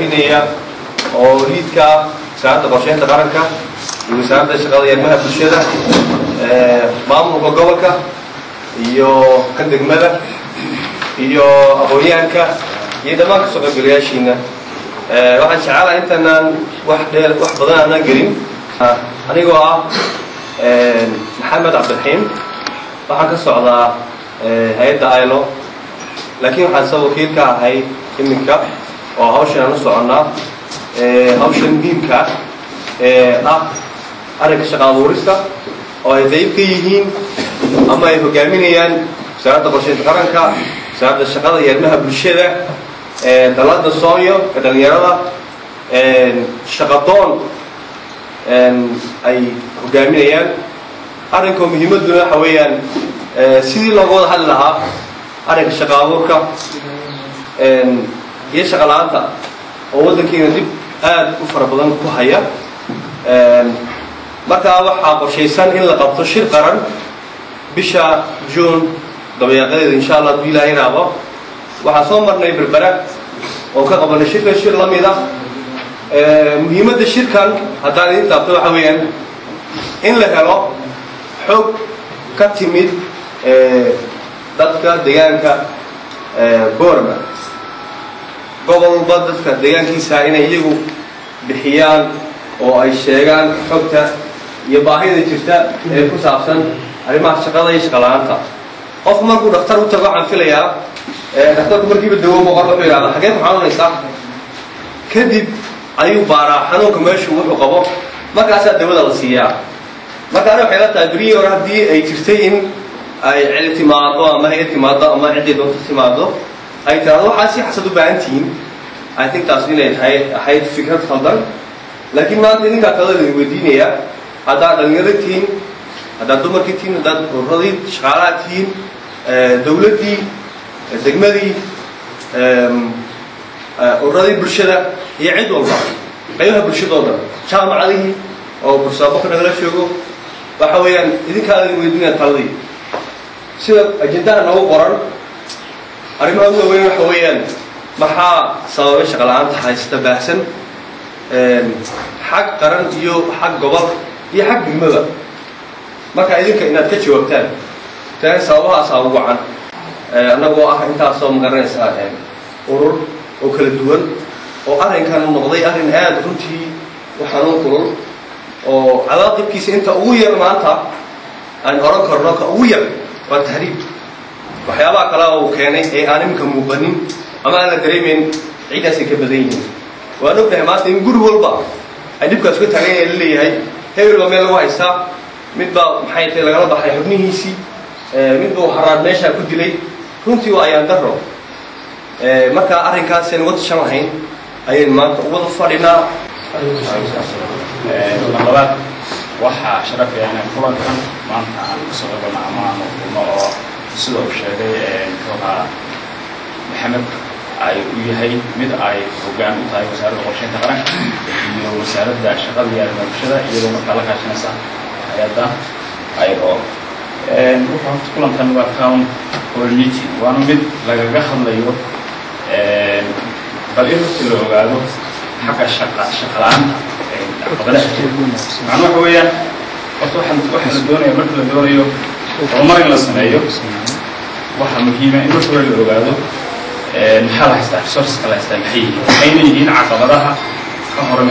hogaaminaya oo liidka wasaaradda qorsheynta qaranka iyo wasaaradda shaqada iyo arrimaha bulshada maamulka gobolka iyo ka degmada iyo aqoon-yahanka iyo dhammaan kasoo qaybgalayaashiina waxaan jecelahay intaanaan wax dhee wax badan aanaan gelin anigoo ah maxamed cabdiraxiim waxaan ka socdaa hay-adda ilo laakiin waxaan soo wakiil ka ahay iminka oo hawshan aan u soconnaa hawshan muhiimka ah arrinka shaqa abuurista oo ay qayb ka yihiin ama ay hogaaminayaan wasaaradda qorsheynta qaranka wasaaradda shaqada iyo arrimaha bulshada dalada soonyo ee dhalinyarada shaqadoon ay hogaaminayaan arrinkoo muhiimadduna waxa weeyaan sidii looga wada hadli lahaa arrinka shaqa abuurka iyo shaqa la-aanta oo waddankeena dib aada u fara badan ku haya markaa waxaa qorshaysan in la qabto shir qaran bisha juun dabayaaqadeeda insha allah hadduu ilaahay raabo waxaan soo marnay berbera oo ka qabanay shirkan shir la mid ah muhiimadda shirkan haddaan idin taabto waxa weeyaan in la helo xog ka timid dadka deegaanka boorma gobolba dadka deegaankiisa inay iyagu bixiyaan oo ay sheegaan xogta iyo baahida jirta ee ku saabsan arrimaha shaqada iyo shaqala-aanta qof markuu dhaktar u tago waxaan filayaa dhakhtarku markiiba dawo boqor wuxuu yidhahdaa xagee ku xanuunaysaa kadib ayuu baaraa xanuunka meeshu wuxuu qabo markaasaa dawada la siiyaa marka ani waxay la tahay berihii hore haddii ay jirtay in ay celi timaado ama hay-ad timaado ama ciddii doonta timaado ay tiraado waxaa si xasad u baahan tihiin i think taas inay tahay ahayd fikrad khaldan laakiin maanta idinkaa kalada idin weydiinayaa haddaad dhalinyaro tihiin haddaad dumarkii tihiin haddaad uradii shaqaalaha tihiin dawladdii degmadii uradii bulshada iyo cid walba qaybaha bulshadoo dhan jaamacadihii oo bursaabaka nagala joogo waxa weeyaan idinkaa idin weydiinaya taladii sida ajendaha noogu qoran arrimaha ugu waaweyn waxa weeyaan maxaa sababay shaqa la-aanta haysta baahsan xag qaran iyo xag gobol iyo xag degmada marka idinka inaad ka jawaabtaan taan sababahaasaa ugu wacan annagoo ah intaasoo magaranaysaa urur oo kala duwan oo arrinkan noqday arrin aada runtii u xanuun kulul oo cadaaqibkiisa inta ugu yar maanta aan oran karno ka ugu yar waa tahriib waxyaabaha kale uu keenay ee aan iminka muuqanin ama aan la dareemayn ciiddaasay ka badan yihiin waan ognahay maanta in guri walba ay dhibkaas ka taagan yahay la leeyahay hebel baa meel lagu haystaa mid baa maxay tahay lagala baxay xubnihiisii mid buu haraad meeshaa ku dilay runtii waa ayaan daro marka arrinkaas aan uga tashan lahayn ayaynu maanta uwada fadhinaa labaad waxaa sharafaya inaan kulankan maanta aan kusoo qabano ama aan kulno oo sida uu sheegay muxuuhaa maxamed ay u yahay mid ay hoggaan u tahay wasaaradda qorsheynta qaranka iyo wasaaradda shaqada iyo arrimaha bulshada iyadoo markaa la kaashanaysa hay-adda iro wuxuu horta kulankan waa town hall meeting waana mid lagaga hadlayo bal in horta la ogaado xagga shaqa shaqa la-aanta caqabadaha jira macnuu waxa weeyaan horta waxaan waxaa la doonaya marka la doonayo horumar in la sameeyo waxaa muhiima in marka hore la ogaado maxaa la haystaa resourceska la haystaa maxay yihiin maxayna yihiin caqabadaha ka hor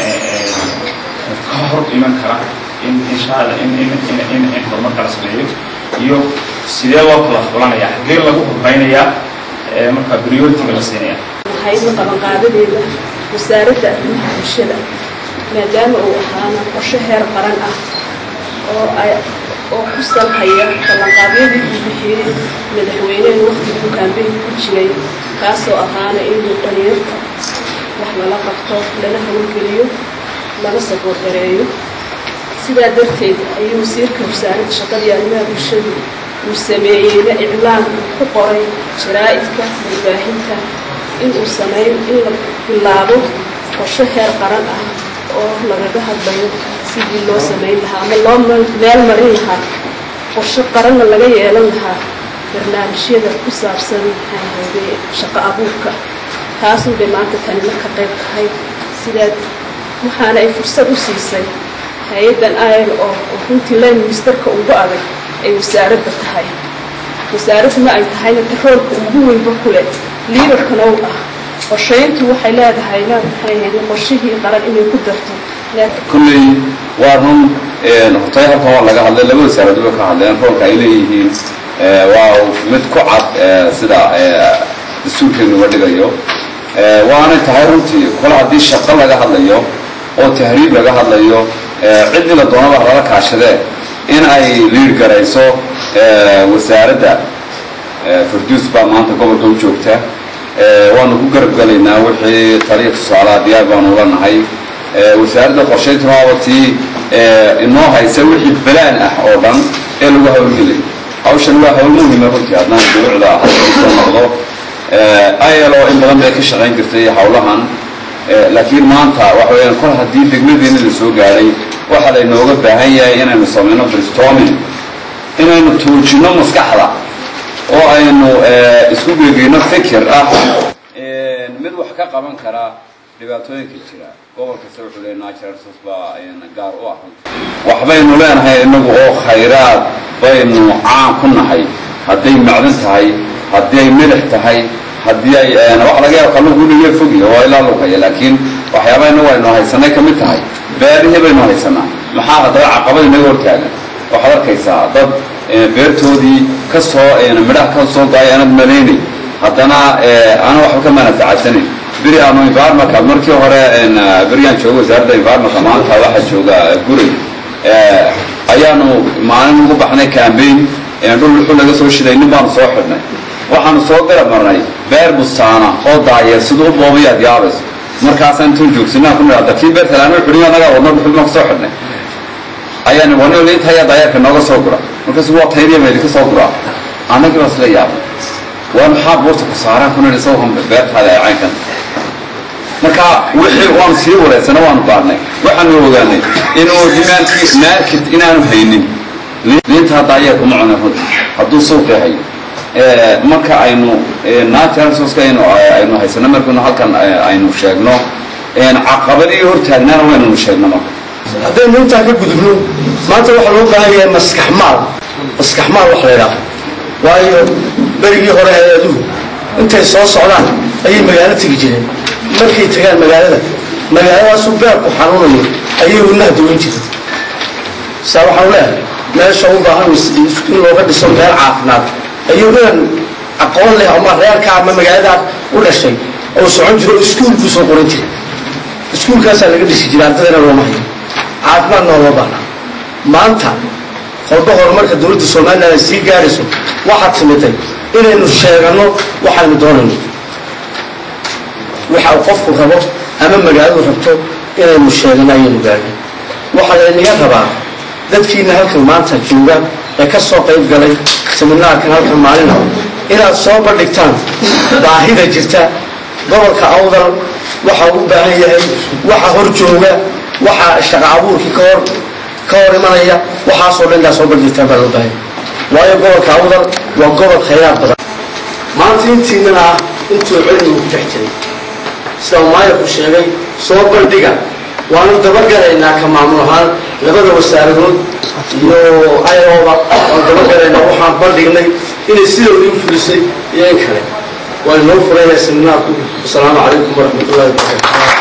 ka hor iman kara in insha allah in in in in in horumarka la sameeyo iyo sidee loo kala fulanaya xaggee lagu horeynayaa marka priority-ga la siinaya hayda qabanqaadadeeda wasaaradda arrimaha bulshada maadaama uu ahaana qorshe heer qaran ah oo ay oo ku salhaya ballanqaadyadii uu bixiyey madaxweyneha waqtigii kaambeynka ku jiray kaasoo ahaana inuu dhalinyarta wax lala qabto lana hawlgeliyo lana saboorgareeyo sidaa darteed ayuu wasiirka wasaaradda shaqada iyo arrimaha bulshadu uu sameeyeyna iclaan ku qoray jaraa'idka warbaahinta inuu sameyn in la bilaabo qorshe heer qaran ah oo lagaga hadlayo sidii loo samayn lahaa ama loo meel marin lahaa qorshe qaranna laga yeelan lahaa barnaamijyada ku saabsan maxaahade shaqo abuurka taasun bay maanta tani marka qayb tahay sidaad waxaana ay fursad u siisay hay-addan ayl oo runtii line ministerka ugu adag ay wasaaradda tahay wasaaradduna ay tahayna taroolka ugu weynba ku leh liidarkana u ah qorshayntu waxay leedahay maxay ahayd qorshihii qaran inay ku darto kulley waa run hortay halkan waa laga hadlay laba wasaaraduba ka hadleen roolka ay leeyihiin waa mid ku cad sida dastuurkeenu uga dhigayo waanay tahay runtii kol haddii shaqo laga hadlayo oo tahriib laga hadlayo ciddii la doonaba lala kaashadee in ay liir garayso wasaaradda farduus baa maanta gobolka u joogta waanu ku garab gelaynaa wixii taliya tusaalaha diyaar baanu ula nahay wasaaradda qorshayntuna waaba tii inoo haysa wixii balaan ah oo dhan ee lagu hawlgelay hawshan waa hawl muhima runtii haddaan duruucda soo noqdo ilo in badan bay ka shaqayn jirtay hawlahan laakiin maanta waxa weyaan kol haddii degmadeena la soo gaadhay waxaa laynooga baahan yahay inaynu samayno bristoming inaynu tuujinno maskaxda oo aynu isku geegeyno fikir ah mid wax ka qaban kara dhibaatooyinka jira gobol kasta wuxuu leeyahay natural resource baa gaar u ah waxbaynu leenahay inagu oo khayraad baynu caan ku nahay hadday macdan tahay haddii ay milix tahay haddii ay waxa laga yaaba kalluunku inuu fogya waa ilaa lugaya laakiin waxyaaba inagu aynu haysanay ka mid tahay beerihii baynu haysanaa maxaa haddaba caqabad inaga hortaagan waxaad arkaysaa dad beertoodii ka soo midhaha ka soo daaya aanad malaynay haddana aana waxba ka manafacadsanin beri aanu environmentka markii hore berigaan jooga wasaaradda environmentka maanta waxaa jooga guray ayaanu maalin ugu baxnay cambaign dhul wuxuu laga soo shiday nin baanu soo xidhnay waxaanu soo garab marnay beer bustaana oo daayeer siduu u boobayaad yaabayso markaasaan intuu joogsinaa ku nidhahda kii beer talaano xidhin anagaa wadno dhuxul baan kasoo xidhnay ayaan wani inta ayaa daayeerka nooga soo gura markaasu waa tayriya ba idinka soo guraa annagii baa isla yaabay waa maxaa buurta ku saaraan ku nidhi sawhan beertaada ee caynkan marka wixii waanu sii wareysana waanu baarnay waxaanu ogaanay inuu dimaankii market inaanu haynin liinta hadda ayaa kuma cuna runti hadduu suuqi hayo marka aynu natural resourceka aynu aynu haysano markaynu halkan aynu sheegno caqabadii hortaagnaana waynanu sheegno marka haddaynu intaa ka gudubno maanta waxaa loo baahan yahay maskax maal maskax maal wax la yidhaaho waayo berigii hore hay-aduhu intay soo socdaan ayay magaalo tegi jireen markay tagaan magaalada magaaladaasu beerku xanuunayo ayay wadnaha duwan jireen saa waxaan leehay meesha u baahan in looga dhiso meel caafimaad ayuu inan aqoon leh ama reerka ama magaaladaa u dhashay oo socon jiro oo iskuulku soo qoran jira iskuulkaasaa laga dhisi jira ardadana looma hayo caafimaadna waa loo baahnaa maanta qolba horumarka dowladda somalilan ay sii gaarayso waxaad timiday inaynu sheeganno waxaynu doonayno waxa uu qofku rabo ama magaaladu rabto inaynu sheegano ayaynu gaadhay waxaa laynaga rabaa dadkiina halkan maanta jooga ee ka soo qayb galay seminaarkan halkan maalina inaad soo bandhigtaan baahida jirta gobolka awdal waxa uu u baahan yahay waxa hor jooga waxa shaqa abuurkii ka hor ka hor imanaya waxaasoo dhan intaa soo bandhigtaan baa loo baahan waayo gobolka awdal waa gobol khayraad badan maanta intiinana ah intuu cilmigu ku dhex jiray sida maayarku sheegay soo bandhiga waanu dabagalaynaa ka maamul ahaan labada wasaaradood iyo ayooba waanu dabagalaynaa waxaan bandhignay inay sidoodii u fulisay iyo in kale waa inoo furaya seminaarku wasalaamu calaykum waraxmatullahi wabarakatu